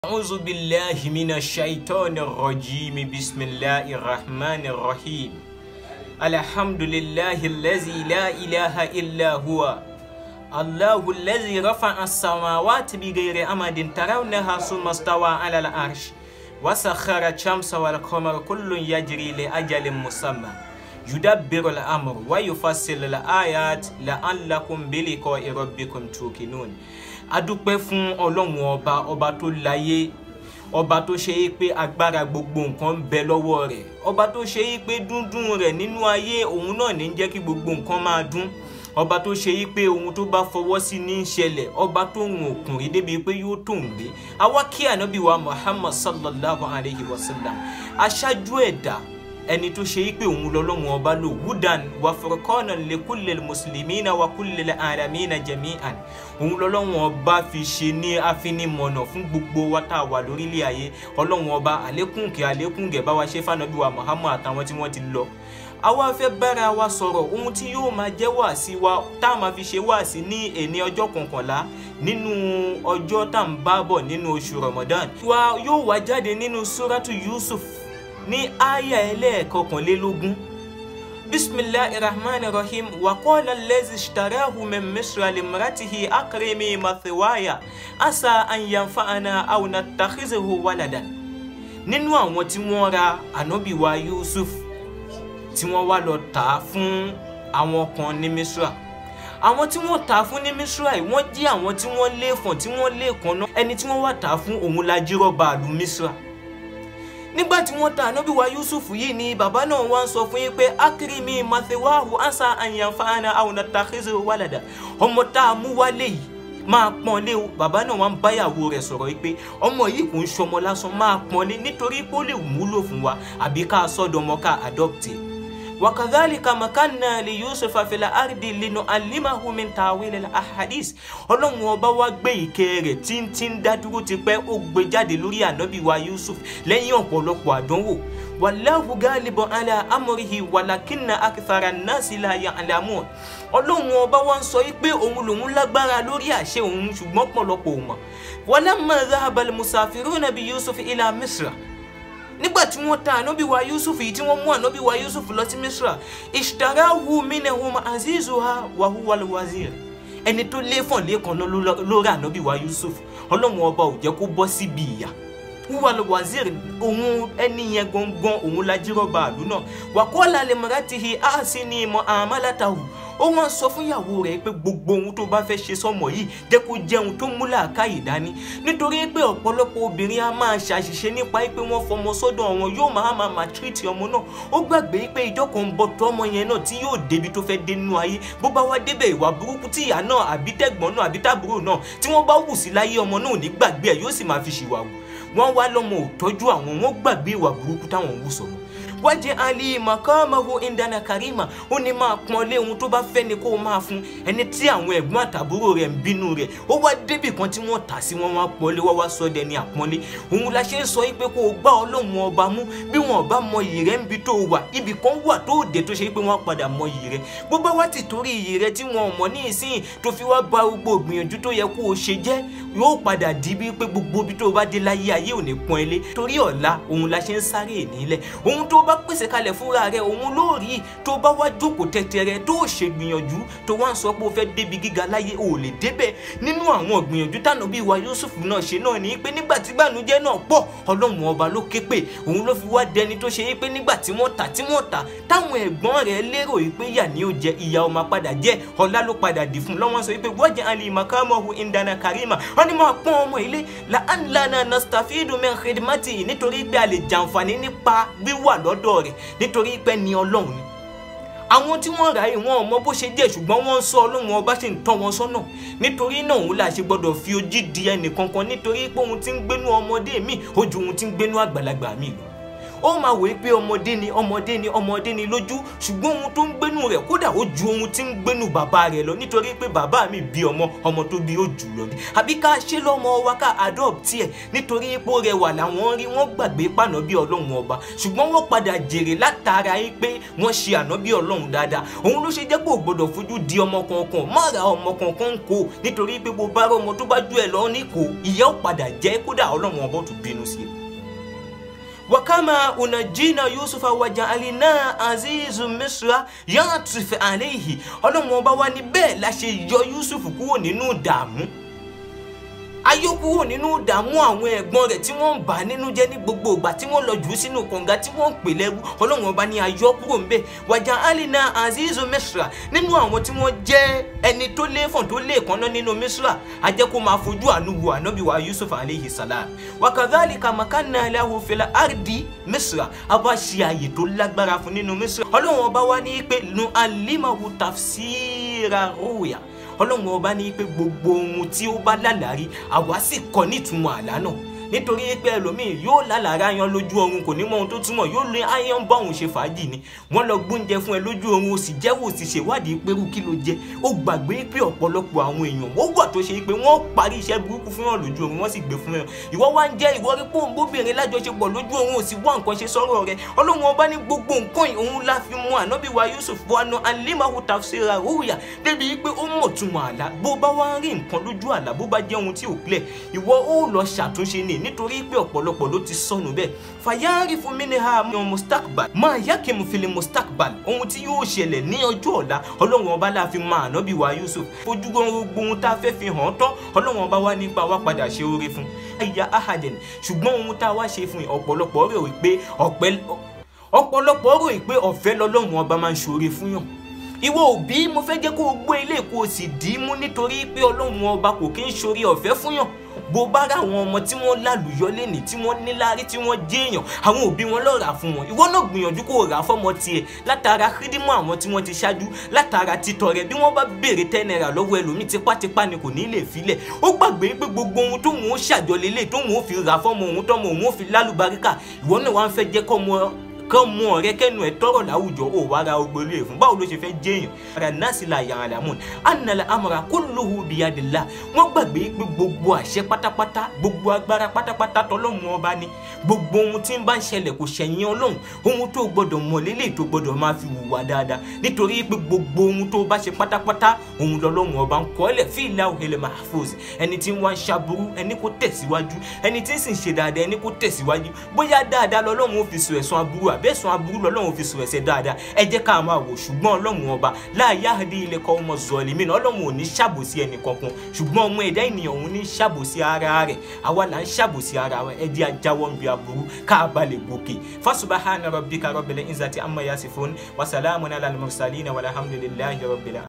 أعوذ بالله من الشيطان الرجيم بسم الله الرحمن الرحيم الحمد لله الذي لا إله إلا هو الله الذي رفع السماوات بغير أمد ترونها ثم استوى على العرش وسخر الشمس والقمر كل يجري لأجل مسمى يدبر الأمر ويفصل الآيات لعلكم بلقاء ربكم توقنون adúpẹ́ fún ọlọ́run ọba ọba tó láyé ọba tó ṣe é pé agbára gbogbo nǹkan ń bẹ lọ́wọ́ rẹ̀ ọba tó ṣe é pé dúndún rẹ̀ nínú ayé òun náà ní jẹ́ kí gbogbo nǹkan máa dún ọba tó ṣe é pé ohun tó bá fọwọ́ sí ní í ṣẹlẹ̀ ọba tó ń òkùnrin débi pé yóò tó ń gbé àwa kí ànábì wa muhammad sallallahu alayhi wa sallam aṣáájú ẹ̀dá ẹni tó ṣe yí pé òun lọ́lọ́run ọba lò wúdàn wà furqanan li kullil muslimina wa kullil alamina jami'an òun lọ́lọ́run ọba fi ṣe ní afinimọ̀nà fún gbogbo wa tá a wà lórílẹ̀ ayé ọlọ́run ọba àlékùnkè àlékùnkè bá wa ṣe fànàbí wa muhammad àtàwọn tí wọ́n ti lọ àwa fẹ́ bára wa sọ̀rọ̀ ohun tí yóò máa jẹ́ wàásí wa tá a máa fi ṣe wàásí ní èní ọjọ́ kọkànlá nínú ọjọ́ tá à ń bá bọ̀ nínú oṣù ramadan wa yóò wá jáde nínú suratu yusuf ní àyà ẹlẹ́ẹ̀kọkànlélógún bisimilahi rahman rahim wakola lezi shtarahu min misra limratihi akrimi mathiwaya asa an yanfa'ana aw natakhizuhu waladan nínú àwọn tí wọ́n ra ànábì wa yusuf tí wọ́n wá lọ tà á fún àwọn kan ní misra àwọn tí wọ́n tà á fún ní misra yìí wọ́n jí àwọn tí wọ́n lé fọ̀n tí wọ́n lé kan náà ẹni tí wọ́n wá tà á fún òun la jíròba àlù misra nígbà tí wọ́n ta ànábì wa yusuf yìí ni bàbá náà wá ń sọ fún yín pé akérèmí mathewahu ansa àyànfààní àwọn nàtàkìzì wàlàdà ọmọ tá a mú wálé yìí máa pọ́n lé o bàbá náà wá ń báyàwó rẹ̀ sọ̀rọ̀ yìí pé ọmọ yìí kò ń ṣọmọ lásán máa pọ́n lé nítorí pé ó lè wúlò fún wa àbí ká sọ́dọ̀mọ́ ká adopte wakadhalika makanna li yusufa fila ardi linu'allimahu min ta'wil al-ahadith ọlọ́run ọba wa gbé ìkẹ́ rẹ̀ tí ń dá dúró ti pẹ́ ó gbé jáde lórí ànábì wa yusuf lẹ́yìn ọ̀pọ̀lọpọ̀ àdánwò wallahu galibun ala amrihi walakinna akthara nasi la ya'lamun ọlọ́run ọba wa ń sọ yìí pé òun lòun lágbára lórí àṣẹ òun ṣùgbọ́n pọ̀lọpọ̀ ò mọ̀ walamma dhahaba al-musafiruna bi yusuf ila misra nígbà tí wọ́n ta ànábì wa yusuf yìí tí wọ́n mú ànábì wa yusuf lọ sí misra ishtarahu minhum azizuha wa huwa alwazir ẹni tó léfọ̀n lẹ́kan lórí ànábì wa yusuf ọlọ́run ọba ò jẹ́ kó bọ́ síbi ìyà huwa alwazir òun ẹni yẹn gangan òun la jíròba àlù náà wa qala limratihi ahsini mu'amalatahu ó wọ́n sọ fún ìyàwó rẹ̀ pé gbogbo ohun tó bá fẹ́ ṣe sọ́mọ yìí jẹ́ kó jẹ́ ohun tó mú làákàyè dání nítorí pé ọ̀pọ̀lọpọ̀ obìnrin á máa ṣàṣìṣe nípa pé wọ́n fọmọ sọ́dọ̀ wọn yóò máa máa máa tírìtì ọmọ náà ó gbàgbé pé ìjọ kan ń bọ̀ tó ọmọ yẹn náà tí yóò débi tó fẹ́ dé nínú ayé bó bá wá débẹ̀ ìwà burúkú tí ìyá náà àbí tẹ̀gbọ́n náà àbí tàbúrò náà tí wọ́n bá wù sí láyé ọmọ náà ò ní gbàgbé ẹ̀ yóò sì máa fi ṣìwà wù wọ́n wá lọ́mọ ò tọ́jú àwọn wọ́n gbàgbé ìwà burúkú táwọn wù sọ̀rọ̀ wájẹ ali makamahu indana karima ó ní máa pọn lé ohun tó bá fẹ́ ni kó o máa fún ẹni tí àwọn ẹ̀gbọ́n àtàbúrò rẹ̀ ń bínú rẹ̀ ó wá débì kan tí wọ́n tà sí wọn wá pọ́nlé wá wá sọ dẹni àpọ́nlé òun la ṣe ń sọ pé kó o gbá ọlọ́run ọba mú bí wọn ọba mọ iyì rẹ̀ ń bi tó wà ibì kan wà tó dé tó ṣe pé wọ́n padà mọ iyì rẹ̀ bó bá wá ti torí iyì rẹ̀ tí wọn ò mọ̀ ní ìsín tó fi wá ba gbogbo ìgbìyànjú tó yẹ kó o ṣe jẹ́ yóò padà di bí pé gbogbo ibi tó o bá dé láyé ayé ò ní pọ́n ilé torí ọ̀la òun la ṣe ń sáré ìnílẹ̀ ohun tó bá pèsè kalẹ̀ fúnra rẹ̀ òun ló rí tó bá wá jókòó tẹ́tẹ́rẹ́ tó ṣe gbìyànjú tó wá ń sọ pé o fẹ́ débi gíga láyé o ò lè débẹ̀ nínú àwọn gbìyànjú tànà bíi wa Yusuf náà ṣe náà ní pé nígbà tí gbànújẹ́ náà pọ̀ ọlọ́run ọba ló ké pè òun ló fi wá dẹni tó ṣe pé nígbà tí wọ́n tà tí wọ́n tà táwọn ẹ̀gbọ́n rẹ̀ lérò pé yà ní ó jẹ ìyá ọmọ padà jẹ́ ọlá ló padà dì fún lọ́wọ́n sọ pé wọ́jà alì makamahu indana karima wọ́n ní máa pọ́n ọmọ ilé la'anlana nastafidu min khidmati nítorí pé a lè jàǹfààní nípa wíwà lọ́dọ̀ rẹ̀ nítorí pé ní ọlọ́run ni àwọn tí wọ́n rà yìí wọn ò mọ bó ṣe jẹ́ ṣùgbọ́n wọ́n ń sọ ọlọ́run ọba ṣe ń tọ́ wọn sọ́nà nítorí náà òun là ṣe gbọ́dọ̀ fi ojú di ẹnì kankan nítorí pé òun ti ń gbénú ọmọdé mi ó ju òun ti ń gbénú àgbàlagbà mi lọ ó máa wòye pé ọmọdé ni ọmọdé ni ọmọdé ni lójú ṣùgbọ́n ohun tó ń gbénu rẹ̀ kódà ó ju ohun tí ń gbénu bàbá rẹ̀ lọ nítorí pé bàbá mi bí ọmọ ọmọ tó bí ó jù lọ ni àbí ká ṣe lọ́mọ wa ká adopt ẹ̀ nítorí pé ó rẹwà làwọn rí wọ́n gbàgbé pànà bí ọlọ́run ọba ṣùgbọ́n wọ́n padà jèrè látara yín pé wọ́n ṣe àná bí ọlọ́run dáadáa òun ló ṣe jẹ́ pé ò gbọ́dọ̀ fojú di ọmọ kankan má ra ọmọ kankan kó nítorí pé bó bá rọ ọmọ tó bá ju ẹ lọ ní kó ìyá ó padà jẹ́ kódà ọlọ́run ọba ó tún bínú sí i wakama unajina yusufa waja'alina azizu misra yàtúfẹ àléhì ọlọ́run ọba wa ní bẹ́ẹ̀ la ṣe yọ yusuf kúrò nínú ìdààmú ayọ́ kúrò nínú ìdààmú àwọn ẹ̀gbọ́n rẹ̀ tí wọ́n ń bà nínú jẹ́ ní gbogbo ìgbà tí wọ́n lọ jù ú sínú kànga tí wọ́n ń pè lẹ́rú ọlọ́run ọba ní ayọ́ kúrò ń bẹ̀ wàjà alina azizu misra nínú àwọn tí wọ́n jẹ́ ẹni tó léfọ̀n tó lé ìkànnà nínú misra ajẹ́ kó máa fojú àánú wo ànábì wa yusuf aleyhi salam wakadhalika makanna lahu fil ardi misra a bá ṣe àyè tó lágbára fún nínú misra ọlọ́run ọba wa ní pé nu alimahu tafsira ruya ọlọ́run ọba ní pé gbogbo ohun tí ó bá lálàrí àwa sì kọ́ nítumọ̀ àlá náà nítorí pé ẹlòmíì yóò lálàrí ayan lójú oorun kò ní mọ ohun tó túmọ̀ yóò lé ayan bá òun ṣe fàájì ni wọ́n lọ gbóúnjẹ fún ẹ lójú oorun o sì jẹ́wọ́ o sì ṣèwádìí pẹ̀rú kí ló jẹ ó gbàgbé pé ọ̀pọ̀lọpọ̀ àwọn èèyàn wọ́n wà tó ṣe pé wọ́n parí iṣẹ́ burúkú fún yàn lójú oorun wọ́n sì gbé fún yàn ìwọ wá ń jẹ́ ìwọ rí pòun bóbìnrin lájọṣepọ̀ lójú oorun ò sì wá nǹkan ṣe sọ́rọ̀ rẹ ọlọ́run ọba ní gbogbo nǹkan òun la fi mú ànábì wa Yusuf wọnú alimahu tafsira ruya débi pé ó mọ̀ túmọ̀ àlá bó bá wá ń rí nǹkan lójú àlá bó bá jẹ́ ohun tí ò clear ìwọ ó lọ ṣàtúnṣe ní nítorí pé ọ̀pọ̀lọpọ̀ ló ti sọnù bẹ́ẹ̀ fàyàrí fún mi ní ha mi ò mustakbal máa yá kí mo fi lè mustakbal ohun tí yóò ṣẹlẹ̀ ní ọjọ́ ọ̀la ọlọ́run ọba la fi máa ànábì wa Yusuf fojú gbogbo ohun tá a fẹ́ fi hàn tán ọlọ́run ọba wa nípa wa padà ṣe oore fún ẹ̀yà ahaden ṣùgbọ́n ohun tá a wá ṣe fún ọ̀pọ̀lọpọ̀ rò pé ọ̀pọ̀lọpọ̀ rò pé ọ̀fẹ́ lọ́lọ́run ọba máa ń ṣoore fún yàn ìwọ òbí mo fẹ́ jẹ́ kó o gbọ́ ilé kó o sì dì í mú nítorí pé ọlọ́run ọba kò kí ń ṣoore ọ̀fẹ́ fún yàn bó bá rà àwọn ọmọ tí wọ́n lálùyọ lẹ́nì tí wọ́n níláárí tí wọ́n jẹ́ èèyàn àwọn òbí wọn lọ́ọ́ rà fún wọn ìwọ náà gbìyànjú kó o rà fọ́mọ tiẹ̀ látara kírímọ̀ àwọn tí wọ́n ti ṣáájú látara títọrẹ bí wọ́n bá béèrè ten naira lọ́wọ́ ẹlòmíì tipátipá ni kò ní lè filẹ̀ ó gbàgbé pé gbogbo ohun tóun ó ṣàjọlélẹ̀ tóun ó fi rà fọ́mọ òun tọ́mọ òun ó fi lálùbáríkà ìwọ náà wá ń fẹ́ jẹ́ kọ́mọ kán mú ọ̀rẹ́ kẹnu ẹ tọrọ láwùjọ ò wá ra ogbólé fún báwo ló ṣe fẹ́ jẹyàn ara nasi la yàrá lamun anala amara kulluhu biyadillah wọ́n gbàgbé pé gbogbo àṣẹ pátápátá gbogbo agbára pátápátá tọlọ́run ọba ni gbogbo ohun tí ń bá ń ṣẹlẹ̀ kò ṣẹ̀yìn ọlọ́run ohun tó gbọdọ̀ mọ̀ lélẹ̀ tó gbọdọ̀ máa fi wùwà dáadáa nítorí pé gbogbo ohun tó bá ṣe pátápátá ohun lọ́lọ́run ọba ń kọ́ ẹlẹ̀ fi ìlà òhèlè mahfuz ẹni tí ń wá ń ṣaburú ẹni kó tẹ̀síwájú ẹni tí ń sì ń ṣe dáadáa ẹni kó tẹ̀síwájú bóyá dáadáa lọ́lọ́run ó fi sọ ẹ̀sùn aburú àbẹ́sùn aburú lọ́lọ́run fi sọ ẹ̀ṣẹ̀ dáadáa ẹ jẹ́ ká máa wò ṣùgbọ́n ọlọ́run ọba la yahdi ilẹ̀ kọ́ ọmọ zọlímì náà ọlọ́run ò ní ṣàbòsí ẹnì kankan ṣùgbọ́n ọmọ ẹ̀dá ènìyàn òun ní ṣàbòsí ara rẹ̀ àwa là ń ṣàbòsí ara wa ẹ jẹ́ ajáwọ́ ń bi aburú ká bá lè gòkè fasubahana rabbika rabbil izzati amma yasifun wa salamun ala al-mursalin walhamdulillahi rabbil